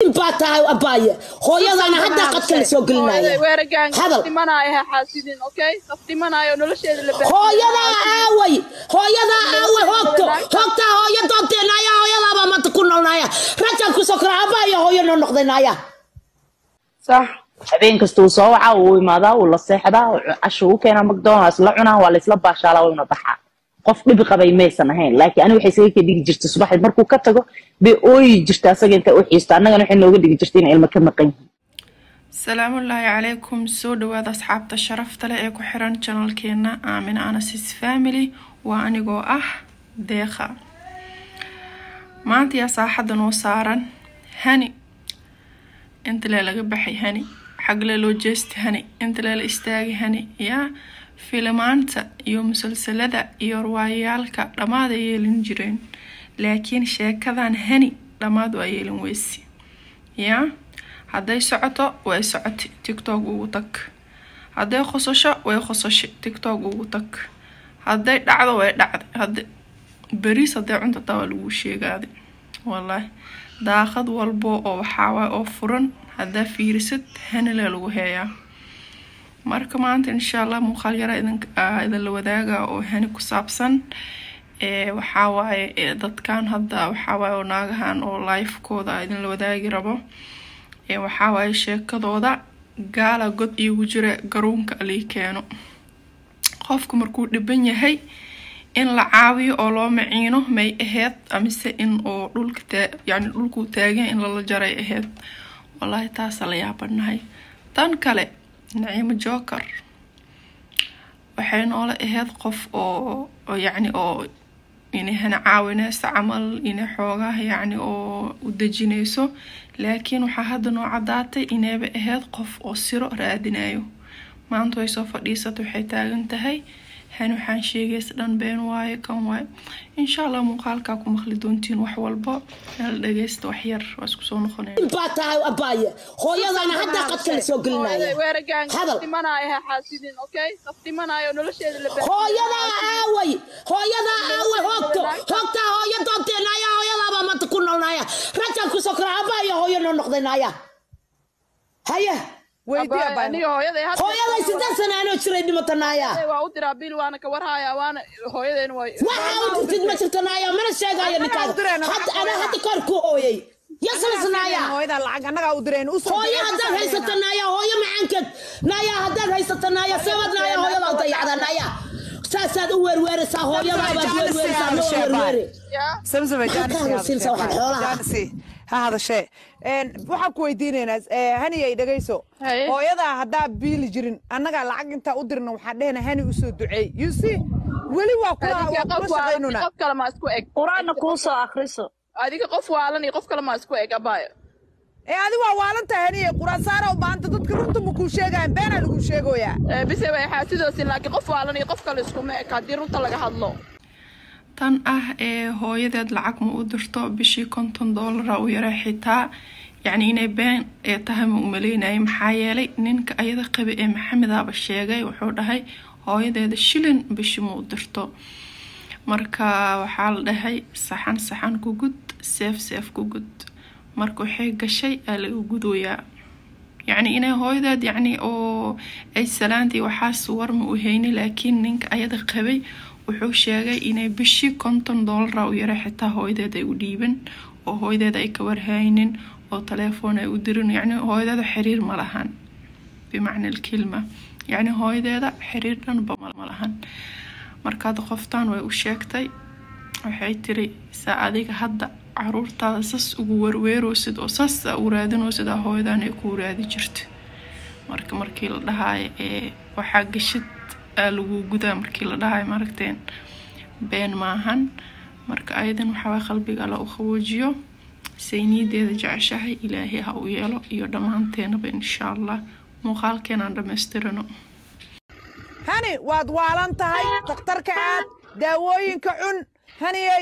nin baa tahay abaaye hooyadaana haddaa qadka la soo gelinaya hadal hooyadaa aaway hooyadaa aaway hoogto hoogtaa hooyo doonteenaya hooyadaabaa maanta ku noolnaya rajaan kusoo kora abaaye hooyo noo noqdaynaya صح habeen kasta uu soo wacaa uu imaadaa uu la seexdaa uu casho u keenaa mcdonalds la cunaa waa laisla baashaalaa waa una baxaa qof dhibi qabay maysan ahayn laakiin aniga waxay isaga ka dhigi jirtay subaxdii markuu ka tago bay ooyi jirta asaga inta u xiisto annagana waxay nooga dhigi jirtay in ilmo ka maqan yihiin salaamullaahi calaykum soo dhawaada asxaabta sharafta leh ee ku xiran janalkeena aamina anasis family waa anigoo ah deeqa maanta yaa saaxadda noo saaran hani intalee laga baxay hani xagle loo jeesta hani intalee la istaagay hani yaa filimaanta iyo musalsalada iyo riwaayayaalka dhammaad ay yeelin jireen laakiin sheekadan hani dhammaad waa yeelin weysi yaa hadday socoto way socoti tictok ugu tag hadday qosasho way qosashay tictok ugu tag hadday dhacdo way dhacday hada beriis hadday cunta taa waa lagu sheegaaday wallaahi daaqad walbo oo waxaawaay oo furan haddaa fiirisid hanilee lagu heeyaa marka maanta insha allah muuqaal yara idinla wadaaga oo hani ku saabsan waxawaaye dadkan hadda waxawaaye oo naagahan oo lifekooda idinla wadaagi rabo waxawaaye sheekadooda gaala god iigu jira garuunka alii keeno qofku markuu dhiban yahay in la caawiyo oo loo maciino may aheyd amise in oo dhulka yani dhulkuu taagan in lala jaray aheyd wallaahi taasa la yaabanahay tan kale naciimo joker waxay noola aheyd qof oo yacni oo inay hana caawineyso camal inay xoogaah yacni oo u dejineyso laakiin waxaa hadda noo caddaatay inayba aheyd qof oo siro raadinayo maanta way soo fadhiisata waxay taagan tahay hani waxaan sheegaysa dhan been waaye kan waaye insha allah muuqaalkaa ku maqli doontiin wax walba nala dhageysta wax yar waa isku soo noqonaya nin baa tahay abaaye hooyadaana haddaa qadka la soo gelinaya hadal hooyadaa aaway hooyadaa aaway hoogto hoogtaa hooyo doonteenaya hooyadaabaa maanta ku noolnaya rajaan kusoo kora abaaye hooyo noo noqdaynaya haya hooyaday siddeed sana anoo jiray dhimatanaya waxaa u jirtid ma jirtanaya mana sheegayo ninkaaga hadda anaa hadda kor ku hooyay yasalasnaya hooyo haddaad haysata naya hooyo macaankeed naya haddaad haysata naya sabad naya hooyadaa dayacda naya saasaad u weerweeraysaa hooyadaabaad weerweeraysaa loo weerweere siinsa waxaad xoolaha ha hadashee waxaan ku weydiinaynaa haniyay dhegayso hooyadaa haddaa biili jirin annagaa lacag intaa u dirna waxaan dhehna hani usoo duceey you see weli waa kula shaqaynuna qof kale ma isku eg qur-aanna kuu soo akhriso adiga qof waalan iyo qof kale ma isku eg abaayo ee adi waa waalantahay haniyay quraan saara u baahanta dadka runta ma kuu sheegayan beenaa laguu sheegoyaa bise way xaasidoosin laakiin qof waalan iyo qof kale iskuma eg haddii runta laga hadlo tan ah ee hooyadeed lacag ma u dirto bishii konton doolara u yara xitaa yacni inay been ee tahay ma u maleynayay maxaa yeelay ninka ayada qabi ee maxamedaaba sheegay wuxuu dhahay hooyadeeda shilin bishii ma u dirto marka waxaa la dhahay saxan saxan ku gud seef seef ku gud marka waxay gashay aa laga gudoyaa yacni inay hooyadeed yacni oo ay salaantii waxaas war ma u hayni laakiin ninka ayada qabay wuxuu sheegay inay bishii konton doolara u yara xitaa hooyadeed ay u dhiiban oo hooyadeed ay ka warhaynin oo telefoon ay u dirin yacni hooyadeeda xiriir ma lahan bimacna alkelma yacni hooyadeeda xiriir dhanba ma lahan markaad qoftaan way u sheegtay waxay tiri saa adiga hadda caruurtaada sas ugu werweeroosid oo sas aa u raadinoosid aa hooyadan ay kuu raadi jirta marka markii la dhahaayo ee waxaa gashid aa lagu gudaa markii la dhahayo maaragteen been maahan marka ayadan waxawaa qalbiga alla u qaboojiyo sayniyadeeda jeceshahay ilaahay ha u yeelo iyo dhammaanteenaba insha allah muuqaalkeenaan dhammaystirano hani waad waalan tahay dakhtarka aad daawooyinka cun haniyey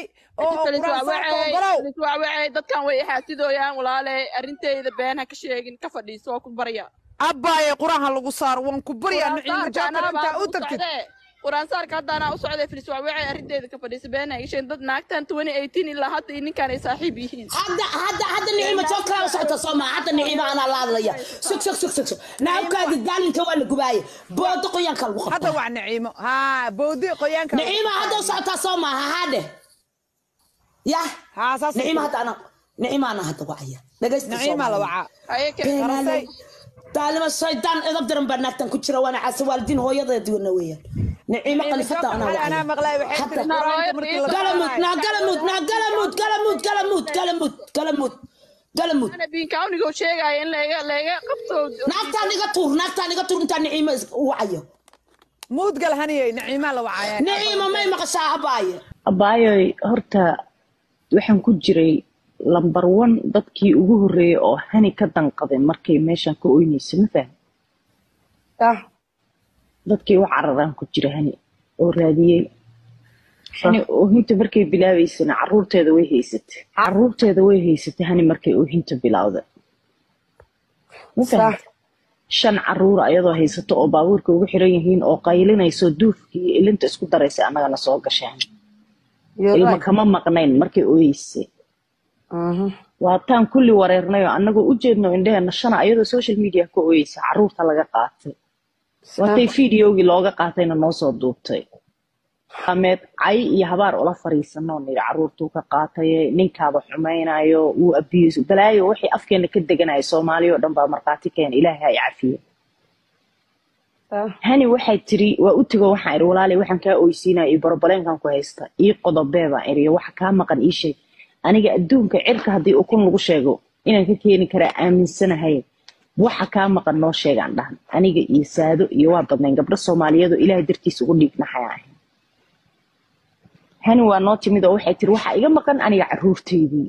liswaawacey dadkan way xaasidooyaan walaale arrinteyda been ha ka sheegin ka fadhiiso waa ku barya abbaaye qur-aanha lagu saaro waan ku baryaa nuciimo jaakar intaa u tagtid quraansaarka haddaanaa u socday filis waxweecay arrinteeda ka fadhiisa beena isheen dad naagtan 2018 ilaa hadda iyo ninkaan ay saaxiib yihiin hadda hadda hadda nicimo joog kala u socota soo maa hadda nicimo anaa la hadlaya sug sug sug sug sug naabkaadi daalinka waa la gubaaye boodo qoyaanka lagu hadda qabta waa niciimo haa boodi qoyaanka nicimo hadda u socotaa soo maaha haadhe ya haa saas nicimo hadda ana nicimo ana hadda wacaya dhegaysta soo niciima la maaha. wacaa haye ke beenaale daalimo shaydaan edab daran baa naagtan ku jira waana caasi waalidiin hooyadeeduna weeyaan nicimo qalifata anaa anaa wacaya maqlay waxay Hadda- tiri quraanka markii la galamud naa galamud naa galamud galamud galamud galamud galamud galamud ana biinkaunigo sheegaya in laga laga qabto naagtaan iga tuur naagtaan iga tuur intaan niciimo is- u wacayo muudgal haniyey niciima la wacaya niciimo may maqashaa abaaye abaayoy horta waxaan ku jiray lambar one dadkii ugu horreeyay oo hani ka danqaday markay meeshan ka oynaysa ma fahmi ah dadkii wax cararaan ku jira hani oo raadiyey hani oohinta markay bilaabaysana caruurteeda way haysatay caruurteeda way haysatay hani markay oohinta bilowda ma fahamta shan caruur ayadoo haysato oo baabuurka ugu xiran yihiin oo qaylinayso duufkii iyo ilinta isku daraysay annagana soo gasheen ilma kama maqnayn markay ooyeysay waataan kulli wareernayoo annagoo u jeedno indheheena shana ayadoo social media ka ooyeysa caruurta laga qaatay waatay fideogii looga qaatayna noo soo duubtay ameed cay iyo habaar ula fariisanoo niri caruurtuu ka qaataye ninkaaba xumaynayo wuu abiyeyso balaayo wixii afkeena ka deganaya soomaaliya oo dhan baa markhaati keena ilaahay ha i cafiyo hani waxay tiri waa u tego waxaan iri walaalay waxaan kaa oysiinaya iyo borobaleenkan ku haysta ii qodobee baan iri waxa kaa maqan ii sheeg aniga adduunka cirka haddii ukun lagu sheego inaan ka keeni karaa aaminsanahay waxa kaa maqan noo sheegaan dhahan aniga iyo saado iyo waa badnayn gabdho soomaaliyeedoo ilaahay dartiisa ugu dhiignaxaya ahay hani waa noo timid oo waxay tiri waxaa iga maqan aniga caruurteydii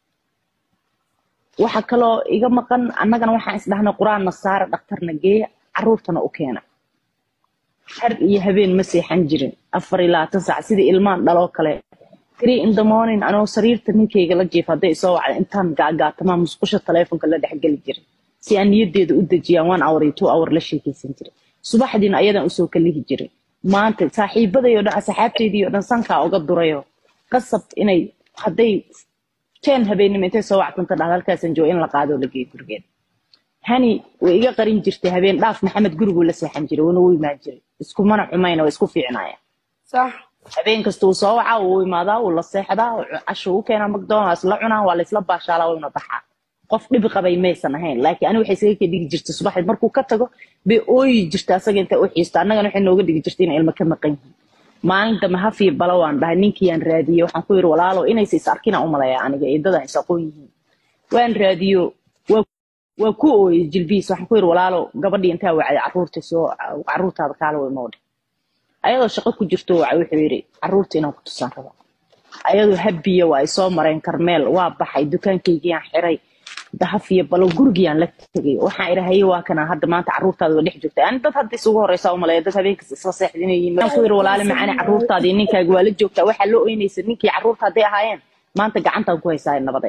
waxa kaloo iga maqan annagana waxaan isdhahnay qur-aan nasaara dhakhtarna geeya caruurtana u keena har iyo habeen ma seexan jirin afar iyo labaatan saac sidii ilmaan dhaloo kale three in the morning anoo sariirta ninkayga la jiif hadday isoo wacda intaan gaagaatamaa musqusha taleefonka la dhexgeli jiray si aan niyadeeda u dejiyaan one hour iyo two hour la sheekaysan jiray subaxdiina ayadan usoo kalihi jiray maanta saaxiibaday oo dhan asxaabteydii oo dhan sankaa uga durayo qasab inay hadday ten habeenimo intay soo wactanta dhahda halkaasan jooga in la qaadoo la geeyo gurigeeda hani way iga qarin jirtay habeen dhaaf maxamed guriguu la seexan jiray wuuna u imaan jiray iskumana xumayna waa isku fiicnaya sax habeen kasta uu soo wacaa wuu imaadaa wuu la seexdaa casho u keenaa macdonalds la cunaa waa laysla baashaalaa wayna baxaa qof dhibi qabay maysan ahayn laakiin ani waxay isaga ka dhigi jirtay subaxeed markuu ka tago bay ooyi jirta asaga inta u xiisto annagana waxay nooga dhigi jirtay inay ilmo ka maqan yihiin maalin dambe hafiyo bala waan dhahay ninkiyaan raadiyey waxaan ku yidhi walaalo inaysa is arkina u maleeya aniga eedadan is aqoon yihiin waan raadiyo waa waa ku ooyey jilbihiis waxaan ku yidhi walaalo gabadhii intaa wacday caruurta soo caruurtaada kaala way moodhe ayadoo shaqo ku jirto waca wuxuu yidhi caruurta inaan ku tusaan raba ayadoo habiya waa ay soo mareen karmeel waa baxay dukaankaygiiyaan xiray dahafiyo balo gurigiyaan la tegay waxaan idhi haye waa kana hadda maanta caruurtaada waa dhex joogta ani dad hadda isugu horeysa u maleeya dad habeenkas isla seexdinayiin waxaan ku yidhi walaali macaani caruurtaadii ninkaaga waa la joogtaa waxaa la oynaysa ninkii caruurta hadday ahaayeen maanta gacantaan ku haysaa nabadee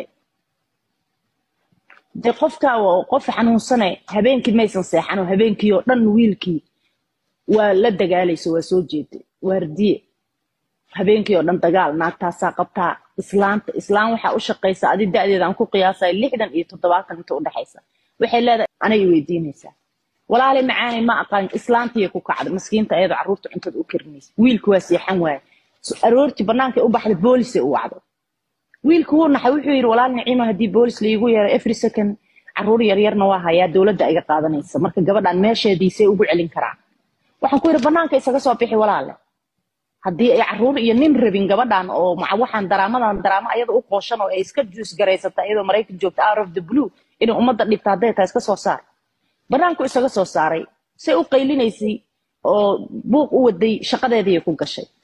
dee qofkaa waa qof xanuunsane habeenkii maysan seexan oo habeenkii oo dhan wiilkii waa la dagaalayso waa soo jeeday waardiye habeenkii oo dhan dagaal naagtaasaa qabtaa islaanta islaan waxaa u shaqaysa adi da-deeda aan ku qiyaasay lixdan iyo toddobaatan inta udhexaysa waxay leedahay anay weydiinaysaa walaali macaani ma aqaan islaantiiya ku kacda maskiinta ayadoo caruurta cuntada u karinaysa wiilku waa seexan waaye aroortii bannaankay u baxday boolisay u wacday wiilku wuu naxay wuxuu yidhi walaal niciimo haddii boolis laigu yeero every second caruur yaryarna waa hayaa dowladda iga qaadanaysa marka gabadhan meesheediisay ugu celin karaan waxaan ku yidhi bannaanka isaga soo bixi walaale haddii ay caruur iyo nin rabin gabadhan oo maca waxaan daraamadan daraamo ayada u qooshan oo ay iska juus garaysata iyadoo maraykan joogta out of the blue inay ummadda dhibta hadday tahay iska soo saar bannaanku isaga soo saaray say u qaylinaysay oo buuq u waday shaqadeediiay ku gashay